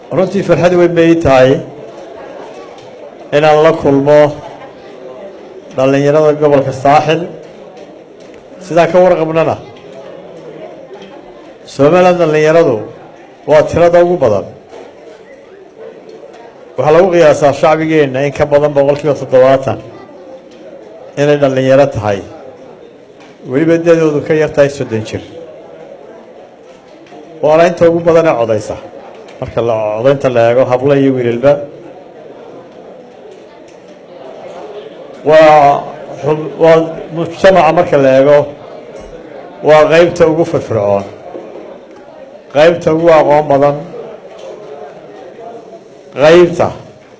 runtii farxad weyn bay ii tahay inaan la kulmo dhallinyarada gobolka saaxil sidaan ka warqabnana somalilan dhallinyaradu waa tirada ugu badan waxaa lagu qiyaasaa shacbigeenna in ka badan boqol kiiba toddobaatan inay dhallinyaro tahay weliba dadoodu ka yar tahay soddon jir waana inta ugu badanee codaysa marka codaynta la eego hablo iyo wiilalba waa waa mujtamaca marka la eego waa qaybta ugu firfircoon qaybta ugu aqoon badan qaybta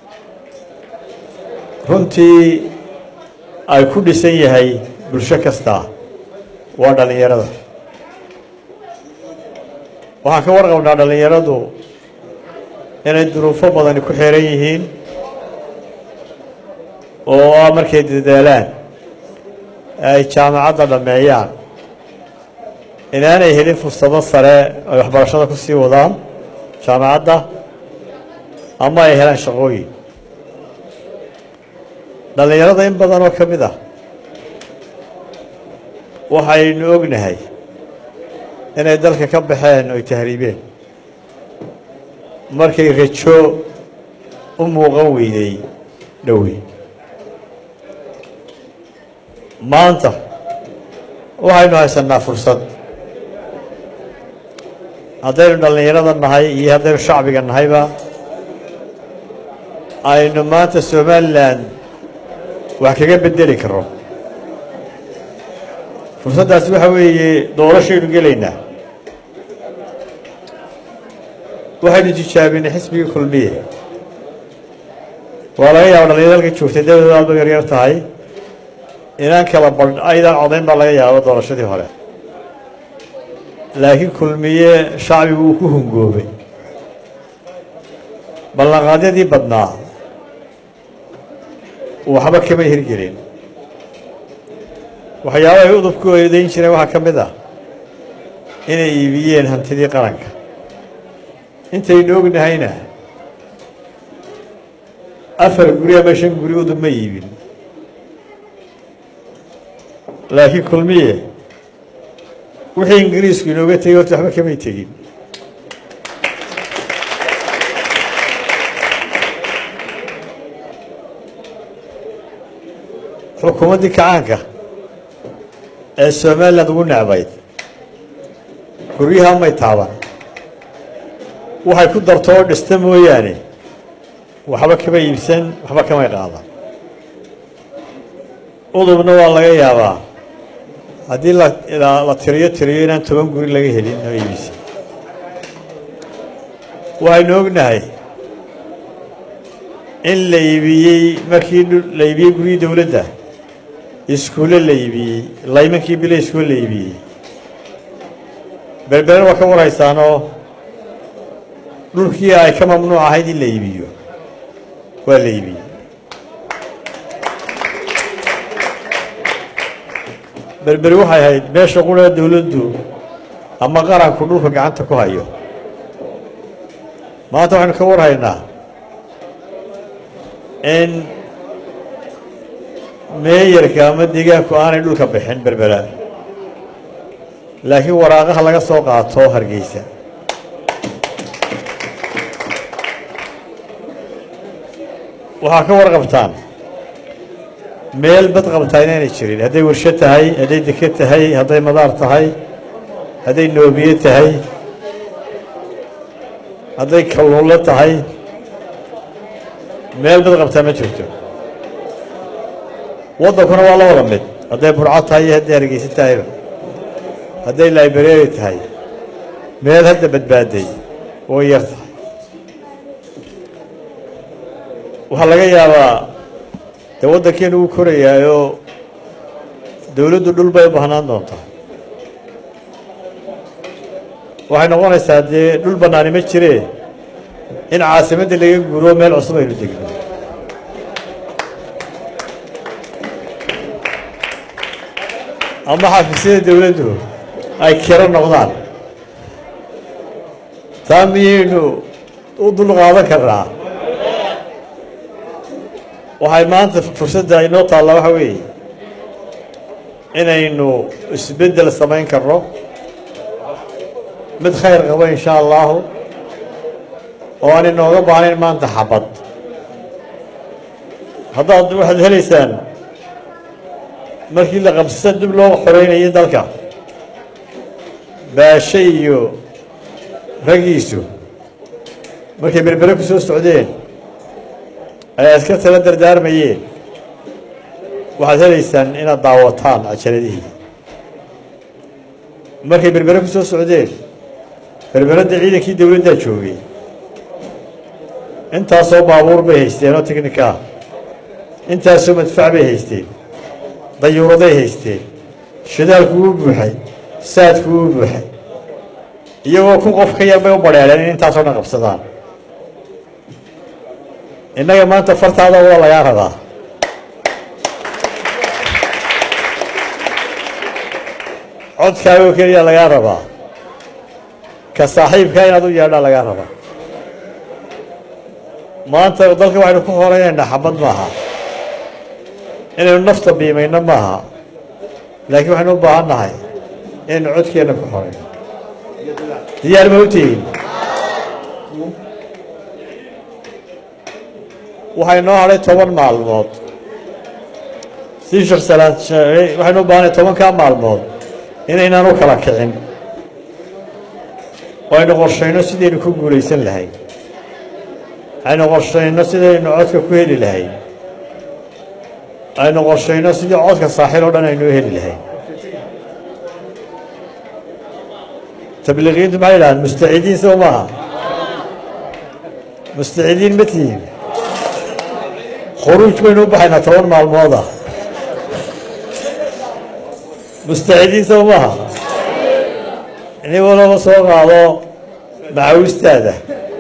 runtii ay ku dhisan yahay bulsho kasta waa dhallinyarada waxaan ka warqabnaa dhallinyaradu inay duruufo badani ku xeeran yihiin oo ah markay dadaalaan ay jaamacadda dhammeeyaan inaanay helin fursado sare ay waxbarashada ku sii wadaan jaamacadda ama ay helaan shaqooyin dhallinyarada in badan oo ka mid ah waxaynu ognahay inay dalka ka baxeen oy tahriibeen markay rajo u muuqan weydey dhowey maanta waxaynu haysanaa fursad haddaynu dhallinyarada nahay iyo haddaynu shacbiga nahayba aynu maanta somalilan wax kaga bedeli karo fursaddaasi waxa weeye doorashaynu gelaynaa waxaynu tijaabinay xisbigii kulmiye waa laga yaaba dhalinyaro halka joogtay dabadeed aad ba yaryar tahay inaan kala badh aydaan codayn baa laga yaabo doorashadii hore laakiin kulmiye shacbigu uu ku hungoobay ballanqaadyadii badnaa waxba kama hirgelin waxyaaba ay udubku eedayn jireen waxaa ka mid ah inay iibiyeen hantidii qaranka intaynu ognahayna afar guri ama shan guri udub ma iibin laakiin kulmiye wixii ingiriisku inooga tegey horta waxba kamay tegin xukuumaddii kacaanka ee somaliland ugu necbayd guryaha may taaban waxay ku darto oo dhista mooyaane waxba kama iibsan waxba kamay qaadan udubna waa laga yaabaa haddii la tiriyo tiriyo inaan toban guri laga helin oo iibisa waxaynu ognahay in la iibiyey markii la iibiyey guryii dowladda iskuulle la iibiyey laymankii bila iskuul la iibiyey berberen waa ka warhaysaanoo dhulkii ay ka mamnuuc ahayd in la iibiyo waa la iibiyey berberi waxay ahayd meesha qura dowladdu ama qaranku dhulka gacanta ku hayo maanta waxaynu ka warhaynaa in meeyarka ama deegaanku aanay dhulka bixin berbera laakiin waraaqaha laga soo qaato hargeysa waxaa ka warqabtaan meel bad qabtaa inaynay jirin hadday warsho tahay hadday deke tahay hadday madaar tahay hadday noobiye tahay hadday kalluunlo tahay meel bad qabtaa ma jirto waddankuna waa la wada mid hadday burco tahay iyo hadday hargeysa tahayba hadday library tahay meel hadda badbaaday way yar tahay waxaa laga yaabaa dee waddankeenu wuu korayaayoo dowladdu dhul bay u baahnaan doontaa waxay noqonaysaa dee dhul bannaani ma jiree in caasimadda laga guuro meel cusub aynu degno ama xafiisyada dowladdu ay kiro noqdaan taa miyaynu u dulqaadan karnaa waxay maanta fursadda inoo taalla waxa weeye inaynu isbeddel samayn karno mid khayr qabo insha allahu oo aan inooga baahnayn maanta xabad haddaad waxaad helaysaan markii la qabsasa dib loo xoreynayay dalka baashe iyo raggiisu markay berbere ku soo socdeen ay aska tala dardaarmayeen waxaad helaysaan inaad daawataan cajaladihii markay berbere ku soo socdeen berberadda ciidankii dowladdaa joogay intaasoo baabuur bay haysteen oo tiknika ah intaasoo madfac bay haysteen dayuuraday haysteen shidaalku wuu buuxay saadku wuu buuxay iyagoo kun qof ka yar bay u badheereen in intaasoo dhan qabsadaan innaga maanta fartaada waa lagaa rabaa codkaagoo keliya lagaa rabaa ka saaxiibkaa inaad u yeedhaa lagaa rabaa maanta dalka waxaynu ku horeynaynaa xabad maaha inaynu nafta biimayno maaha laakiin waxaynu u baahan nahay inaynu codkeenna ku horeyno diyaar ma u tihiin waxay noo hadhay toban maalmood sii sheekh salaad sheegay waxaynu u baahanay tobankaa maalmood inaynaan u kala kicin oo aynu qorshayno sidaynu ku guulaysan lahayn aynu qorshayno sidaynu codka ku heli lahayn aynu qorshayno sidii codka saaxil oo dhan aynu heli lahayn tabliiqiintu maxay yidhahaan mustaciidiin soo maaha mustaciidiin ma tihiin khuruuj baynu u baxaynaa toban maalmooda mustaciidiin soo maaha nin walaba soo qaado macawistaada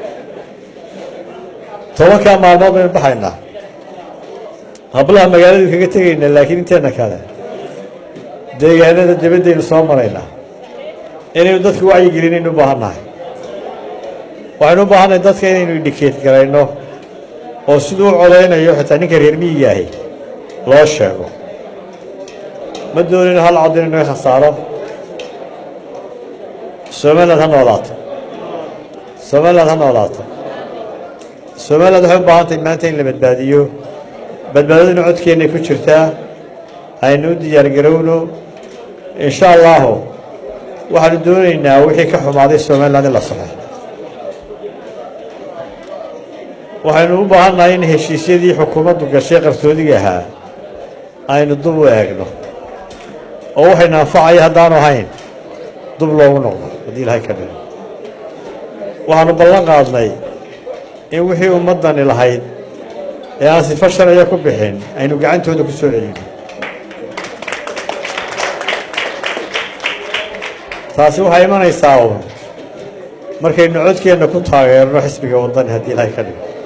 tobankaa maalmood baynu baxaynaa hablaha magaaladu kaga tegaynaa laakiin inteena kale deegaanada dabaddaynu soo maraynaa inaynu dadka wacyigelinaynu u baahan nahay waxaynu u baahannahay dadka inaynu indhikeet garayno oo siduu u codaynayo xitaa ninka reer miyiga ahi loo sheego ma doonayno hal cod inaynu ka khasaaro somaliland ha noolaato somaliland ha noolaato somaliland waxay u baahan tahay maanta in la badbaadiyo badbaadaduna codkeennay ku jirtaa aynu u diyaargarowno insha allahu waxaanu doonaynaa wixii ka xumaaday somaliland in la saxo waxaynu u baahannahay in heshiisyadii xukuumaddu gashay qarsoodiga ahaa aynu dub u eegno oo waxaynu anfacaya haddaanu ahayn dub loogu noqdo haddii ilahay ka dhigo waxaanu ballan qaadnay in wixii ummaddani lahayd ee aan sifo sharciya ku bixin aynu gacantooda ku soo celino taasi waxay imanaysaa uun markaynu codkeenna ku taageerno xisbiga waddani haddii ilahay ka dhigo